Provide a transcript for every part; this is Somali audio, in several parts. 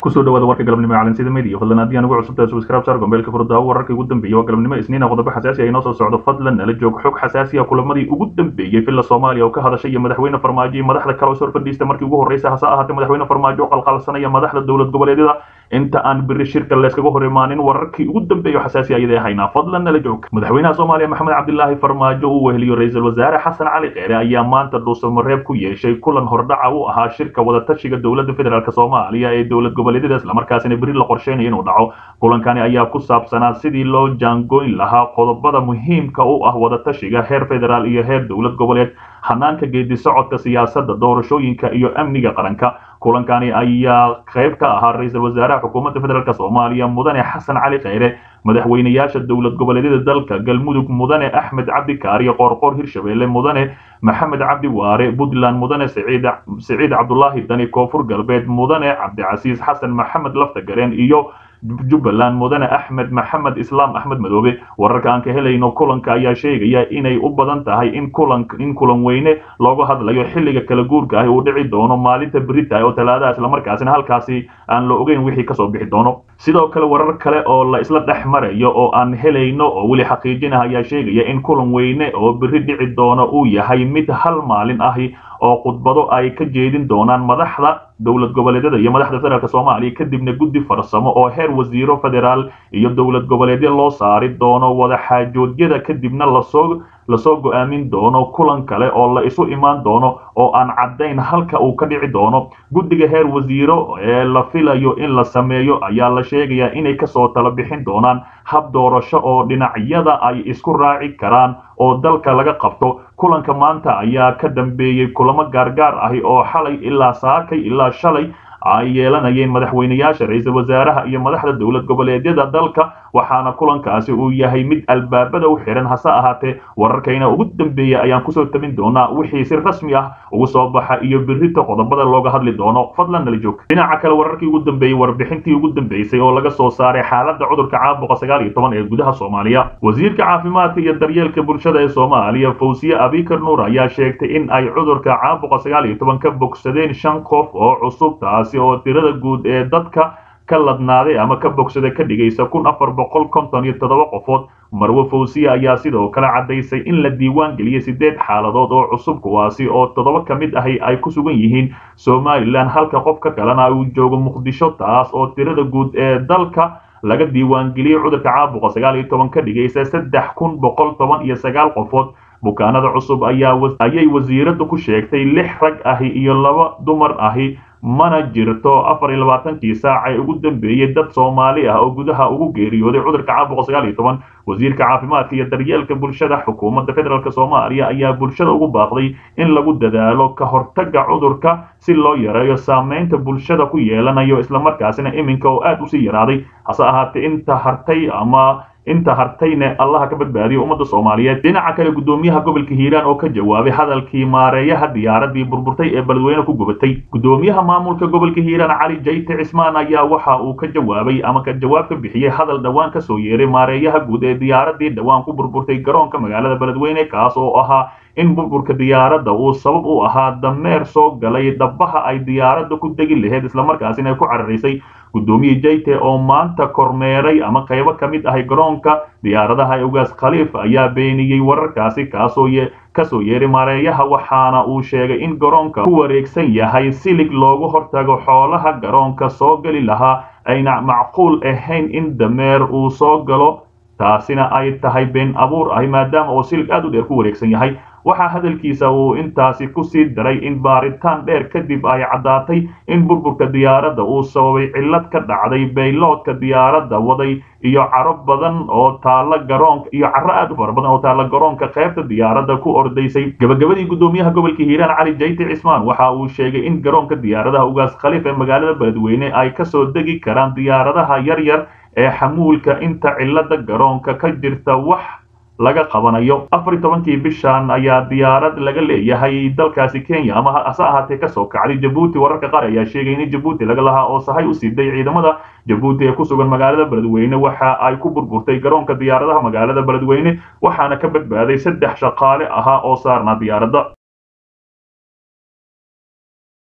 kusoo dhawaada warka galabnimo ee calansida media fadlan haddii aan ugu cusubtahay subscribe sar gombeelka furda wararkii ugu dambeeyay waa galabnimo isniina qodobo xasaasi ah inoo soo socdo fadlan nala joog xog xasaasi ah kulamadii ugu dambeeyey villa soomaaliya oo ka hadashay iyo madaxweyne farmaajo iyo madaxda kale oo soo fadhiista markii ugu horreysay hase ahaatee madaxweyne farmaajo oo qalqalsanaya madaxda dowlad goboleedyada inta aan biri shirka layskaga hor imaanin wararkii ugu dambeeya xasaasi ayadee haynaa fadlan nala joog madaxweynaha soomaaliya maxamed cabdilaahi farmaajo uu weheliyo ra-iisul wasaare xasan cali keere ayaa maanta dhuusamareeb ku yeeshay kulan hordhaca u ahaa shirka wadatashiga dowladda federaalk soomaaliya ee dowlad goboleedyada islamarkaasina beri la qorsheynayo inuu dhaco kulankani ayaa ku saabsanaa sidii loo jaangoyn lahaa qodobada muhiimka u ah wadatashiga heer federaal iyo heer dowlad goboleed hanaanka geedi socodka siyaasadda doorashooyinka iyo amniga qaranka kulankani ayaa qayb ka ahaa ra-iisul wasaaraha xukuumadda federaalk soomaaliya mudane xasan cali kheyre madaxweynayaasha dowlad goboleedyada dalka galmudug mudane axmed cabdi kaariyo qoorqoor hirshabelle mudane maxamed cabdi waare puntland mudane siciid cabdulaahi dani koonfur galbeed mudane cabdicasiis xasan maxamed laftagareen iyo jubbaland mudane axmed maxamed islaam axmed madoobe wararka aan ka helayno kulanka ayaa sheegaya inay u badan tahay in kulan in kulan weyne looga hadlayo xilliga kala guurka ah uu dhici doono maalinta berita oo talaadaha islamarkaasina halkaasi aan la ogeyn wixii kasoo bixi doono sidoo kale warar kale oo la isla dhex marayo oo aan helayno oo weli xaqiijinah ayaa sheegaya in kulan weyne oo beri dhici doono uu yahay mid hal maalin ahi oo khudbado ay ka jeedin doonaan madaxda dowlad goboleedyada iyo madaxda federaalk soomaaliya kadibna guddi farsamo oo heer wasiiro federaal iyo dowlad goboleedyo loo saari doono wadaxaajoodyada kadibna lasoo lasoo go-aamin doono kulan kale oo la isu imaan doono oo aan caddayn halka uu ka dhici doono guddiga heer wasiiro ee la filayo in la sameeyo ayaa la sheegayaa inay kasoo tala bixin doonaan hab doorasho oo dhinacyada ay isku raaci karaan oo dalka laga qabto kulanka maanta ayaa ka dambeeyey kulamo gaargaar ahi oo xalay ilaa saakay ilaa shalay ay yeelanayeen madaxweynayaasha ra-iisul wasaaraha iyo madaxda dowlad goboleedyada dalka waxaana kulankaasi uu yahay mid albaabada u xiran hase ahaatee wararkayna ugu dambeeya ayaan kusoo tabin doonaa wixii si rasmi ah ugu soo baxa iyo birita qodobada looga hadli doono fadlan nala joog dhinaca kale wararkii ugu dambeeyey warbixintii ugu dambeysay oo laga soo saaray xaaladda cudurka caabuqa sagaal iyo toban ee gudaha soomaaliya wasiirka caafimaadka iyo daryeelka bulshada ee soomaaliya fawsiye abikar nuur ayaa sheegtay in ay cudurka caabuqa sagaal iyo toban ka bogsadeen shan qof oo cusub taasi oo tirada guud ee dadka ka ladnaaday ama ka bogsada ka dhigaysa kun afar boqol konton iyo toddoba qofood marwe fawsiye ayaa sidoo kale caddaysay in la diiwaan geliyey siddeed xaaladood oo cusub kuwaasi oo toddoba ka mid ahi ay ku sugan yihiin somalilan halka qofka kalena uu joogo muqdisho taas oo tirada guud ee dalka laga diiwaan geliyey cudurka caabuqa sagaal iyo toban ka dhigaysa saddex kun boqol toban iyo sagaal qofood bukaanada cusub ayaa ayay wasiiraddu ku sheegtay lix rag ahi iyo laba dumar ahi mana jirto afar iyo labaatankii saac ee ugu dambeeyey dad soomaali ah oo gudaha ugu geeriyooday cudurka caabuqa sagaal iyo toban wasiirka caafimaadka iyo daryeelka bulshada xukuumadda federaalk soomaaliya ayaa bulshada ugu baaqday in lagu dadaalo ka hortagga cudurka si loo yareeyo saameynta bulshada ku yeelanayo islamarkaasina iminka oo aad usii yaraaday hase ahaatee inta hartay ama inta hartayne allaha ka badbaadiyo ummadda soomaaliyeed dhinaca kale guddoomiyaha gobolka hiiraan oo ka jawaabay hadalkii maareeyaha diyaaradii burburtay ee beledweyne ku gubatay guddoomiyaha maamulka gobolka hiiraan cali jayte cismaan ayaa waxa uu ka jawaabay ama ka jawaab ka bixiyey hadal dhowaan kasoo yeeray maareeyaha guud ee diyaaradii dhowaan ku burburtay garoonka magaalada beledweyne kaas oo ahaa in burburka diyaaradda uu sabab u ahaa dameer soo galay dhabaha ay diyaaradda ku degi lahayd islamarkaasina ay ku cararaysay guddoomiye jayte oo maanta kormeeray ama qaybo ka mid ahay garoonka diyaaradaha ee ugaas khaliif ayaa beeniyey wararkaasi kaasoo kasoo yeeray maareeyaha waxaana uu sheegay in garoonka ku wareegsan yahay silig loogu hortago xoolaha garoonka soo geli lahaa ayna macquul ahayn in dameer uu soo galo taasina ay tahay been abuur ahi maadaama uu silig aad u dheer ku wareegsan yahay waxaa hadalkiisa uu intaasi ku sii daray in baaritaan dheer kadib ay caddaatay in burburka diyaaradda uu sababay cillad ka dhacday bayloodka diyaaradda waday iyo caro badan oo taalla garoonka iyo caro aad u fara badan oo taalla garoonka qaybta diyaaradda ku ordaysay gabagabadii guddoomiyaha gobolka hiiraan cali jayte cismaan waxa uu sheegay in garoonka diyaaradaha ugaas khaliif ee magaalada beledweyne ay kasoo degi karaan diyaaradaha yar yar ee xamuulka inta cillada garoonka ka jirta wax laga qabanayo afar iyo tobankii bishan ayaa diyaarad laga leeyahay dalkaasi kenya ama hase ahaatee kasoo kacday jabuuti wararka qaar ayaa sheegay in jabuuti laga lahaa oo sahay u siiday ciidamada jabuuti ee ku sugan magaalada beledweyne waxa ay ku burburtay garoonka diyaaradaha magaalada beledweyne waxaana ka badbaaday saddex shaqaale ahaa oo saarnaa diyaaradda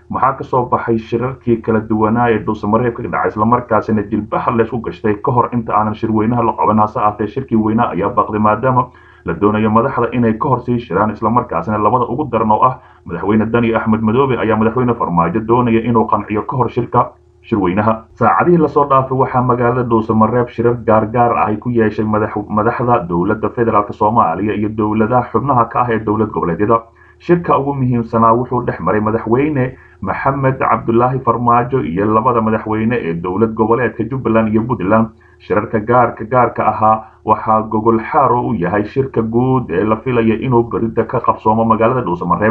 maxaa kasoo baxay shirarkii kala duwanaa ee dhuusamareeb ka dhacay islamarkaasina jilbaha laysku gashtay ka hor inta aanan shirweynaha la qaban hase aatee shirkii weynaa ayaa baaqday maadaama la doonayo madaxda inay ka hor sii shiraan islamarkaasina labada ugu daran oo ah madaxweyne dani axmed madoobe ayaa madaxweyne farmaajo doonaya inuu qanciyo ka hor shirka shirweynaha saacadihii lasoo dhaafay waxaa magaalada dhuusamareeb shirar gaargaar ah ay ku yeeshay madaxda dowladda federaalk soomaaliya iyo dowladaha xubnaha ka ah ee dowlad goboleedyada shirka ugu muhiimsanaa wuxuu dhex maray madaxweyne maxamed cabdulaahi farmaajo iyo labada madaxweyne ee dowlad goboleedka jubbaland iyo puntland shirarka gaarka gaarka ahaa waxaa gogol xaaro u yahay shirka guud ee la filaya inuu berida ka qabsoomo magaalada dhuusamareeb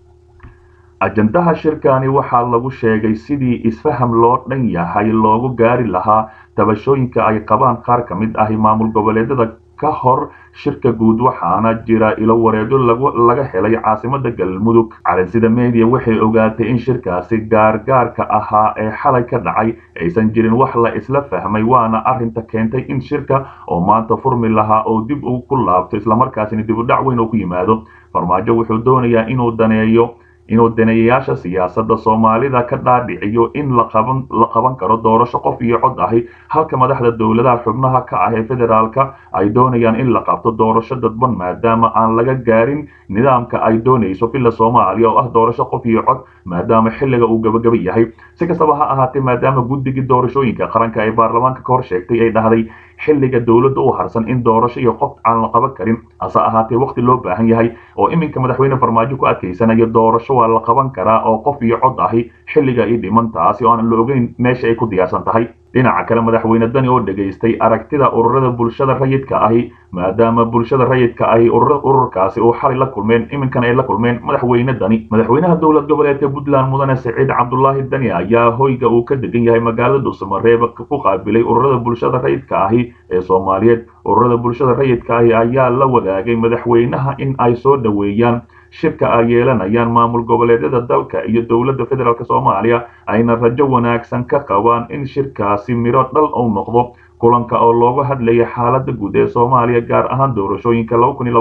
ajandaha shirkani waxaa lagu sheegay sidii isfaham loo dhan yahay loogu gaari lahaa tabashooyinka ay qabaan qaar ka mid ahi maamul goboleedyada ka hor shirka guud waxaana jira ilo wareedo laga helay caasimada galmudug calansida media waxay ogaatay in shirkaasi gaargaarka ahaa ee xalay ka dhacay aysan jirin wax la isla fahmay waana arinta keentay in shirka oo maanta furmi lahaa oo dib u ku laabto islamarkaasina dib u dhac weyn oo ku yimaado farmaajo wuxuu doonayaa inuu daneeyo inuu daneeyayaasha siyaasadda soomaalida ka dhaadhiciyo in la qaban karo doorasho qof iyo cod ahi halka madaxda dowladaha xubnaha ka ah ee federaalka ay doonayaan in la qabto doorasho dadban maadaama aan laga gaarin nidaamka ay doonayso villa soomaaliya oo ah doorasho qof iyo cod maadaama xilliga uu gabagaba yahay si kastaba ha ahaatee maadaama guddigii doorashooyinka qaranka ee baarlamaanka ka hor sheegtay ay dhahday xilliga dowladda u harsan in doorasho iyo qof aan la qaban karin hase ahaatee waqti loo baahan yahay oo iminka madaxweyne farmaajo ku adkaysanayo doorasho waa la qaban karaa oo qof iyo cod ahi xilliga i dhiman taasi oo aan la ogeyn meesha ay ku diyaarsan tahay dhinaca kale madaxweyne dani oo dhegaystay aragtida ururada bulshada rayidka ahi maadaama bulshada rayidka ahi ururkaasi uu xalay la kulmeen iminkana ay la kulmeen madaxweyne dani madaxweynaha dowlad goboleedka puntland mudane siciid cabdulaahi dani ayaa hoyga uu ka degan yahay magaalada dhuusamareeb ku qaabilay ururada bulshada rayidka ahi ee soomaaliyeed ururada bulshada rayidka ahi ayaa la wadaagay madaxweynaha in ay soo dhoweeyaan shirka ay yeelanayaan maamul goboleedyada dalka iyo dowladda federaalk soomaaliya ayna rajo wanaagsan ka qabaan in shirkaasi miro dhal uu noqdo kulanka oo looga hadlaya xaaladda guud ee soomaaliya gaar ahaan doorashooyinka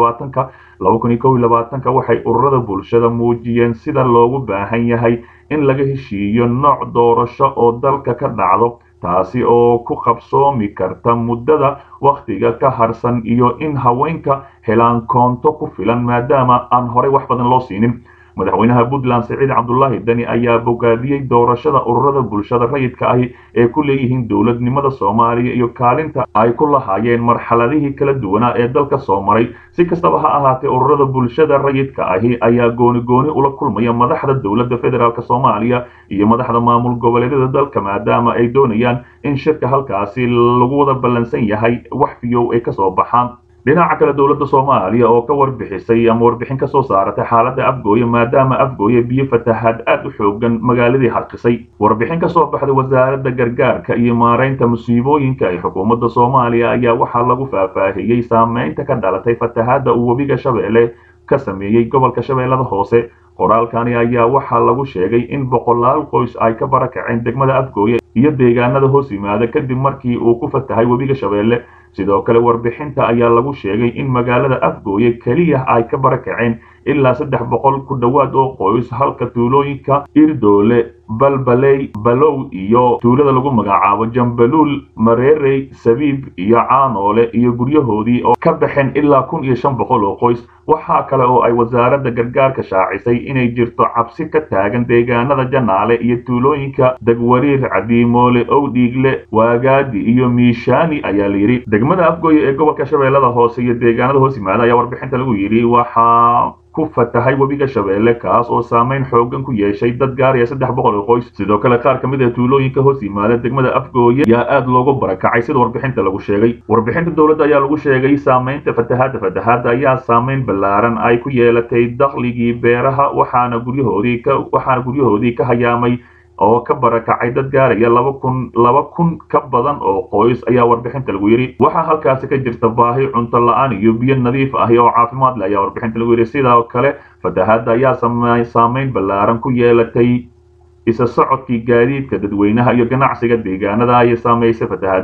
ka waxay ururada bulshada muujiyeen sida loogu baahan yahay in laga heshiiyo nooc doorasho oo dalka ka dhacdo taasi oo ku qabsoomi karta muddada wakhtiga ka harsan iyo in haweenka helaan koonto ku filan maadaama aan horey wax badan loo siinin madaxweynaha puntland siciid cabdulaahi dani ayaa bogaadiyey doorashada ururada bulshada rayidka ahi ee ku leeyihiin dowladnimada soomaaliya iyo kaalinta ay ku lahaayeen marxaladihii kala duwanaa ee dalka soo maray si kastaba ha ahaatee ururada bulshada rayidka ahi ayaa gooni gooni ula kulmaya madaxda dowladda federaalk soomaaliya iyo madaxda maamul goboleedyada dalka maadaama ay doonayaan in shirka halkaasi lagu wada ballansan yahay wax fiyow ay kasoo baxaan dhinaca kale dowladda soomaaliya oo ka warbixisay ama warbixin ka soo saaratay xaaladda afgooye maadaama afgooye biyo fatahaad aad u xoogan magaaladii harqisay warbixin ka soo baxday wasaaradda gargaarka iyo maaraynta musiibooyinka ee xukuumadda soomaaliya ayaa waxaa lagu faahfaahiyey saameynta ka dhalatay fatahaadda uu webiga shabeelle ka sameeyey gobolka shabeellada hoose qoraalkani ayaa waxaa lagu sheegay in boqolaal qoys ay ka barakaceen degmada afgooye iyo deegaanada hoos yimaada kadib markii uu ku fatahay webiga shabeelle sidoo kale warbixinta ayaa lagu sheegay in magaalada afgooye keliya ay ka barakaceen ilaa saddex boqol ku dhowaad oo qoys halka tuulooyinka irdoole balbaley balow iyo tuulada lagu magacaabo jambaluul mareerey sabiib iyo caanoole iyo guryahoodii oo ka baxeen ilaa kun iyo shan boqol oo qoys waxaa kale oo ay wasaaradda gargaarka shaacisay inay jirto cabsi ka taagan deegaanada janaale iyo tuulooyinka degwariir cadiimoole owdhiigle waagaadi iyo miishaani ayaa layidhi degmada afgooye ee gobolka shabeellada hoose iyo deegaanada hoos yimaada ayaa warbixinta lagu yidhi waxaa ku fatahay webiga shabeelle kaas oo saameyn xoogan ku yeeshay dad gaaraya saddex boqol oo qoys sidoo kale qaar ka mid ah tuulooyinka hoos yimaada degmada afgooye ayaa aad loogu barakacay sida warbixinta lagu sheegay warbixinta dowladda ayaa lagu sheegay saameynta fatahaadda fatahaadda ayaa saameyn ballaaran ay ku yeelatay dakhligii beeraha waxaana guryahoodii ka waxaana guryahoodii ka hayaamay oo ka barakacay dad gaaraya laba kun laba kun ka badan oo qoys ayaa warbixinta lagu yidhi waxaa halkaasi ka jirta baahi cunto la-aan iyo biyo nadiif ahi oo caafimaad leh ayaa warbixinta lagu yidhi sidoo kale fatahaadda ayaa saameyn ballaaran ku yeelatay isa socodkii gaadiidka dadweynaha iyo ganacsiga deegaanada ayay saamaysay fatahaadaha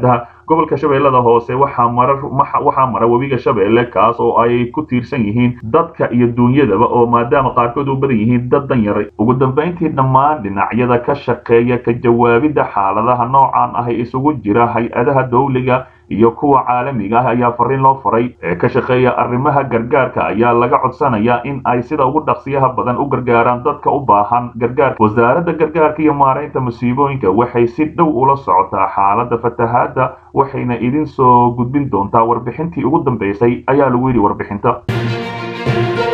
gobolka shabeellada hoose waxaa mara waxaa mara webiga shabeelle kaas oo ay ku tiirsan yihiin dadka iyo duunyadaba oo maadaama qaarkood u badan yihiin dad dan yaray ugu dambayntii dhammaan dhinacyada ka shaqeeya ka jawaabidda xaaladaha noocan ah ee isugu jira hay-adaha dowliga iyo kuwa caalamiga ah ayaa fariin loo faray ee ka shaqeeya arrimaha gargaarka ayaa laga codsanayaa in ay sida ugu dhaqsiyaha badan u gargaaraan dadka u baahan gargaarka wasaaradda gargaarka iyo maaraynta musiibooyinka waxay si dhow ula socotaa xaaladda fatahaadda waxayna idin soo gudbin doontaa warbixintii ugu dambaysay ayaa lagu yidhi warbixinta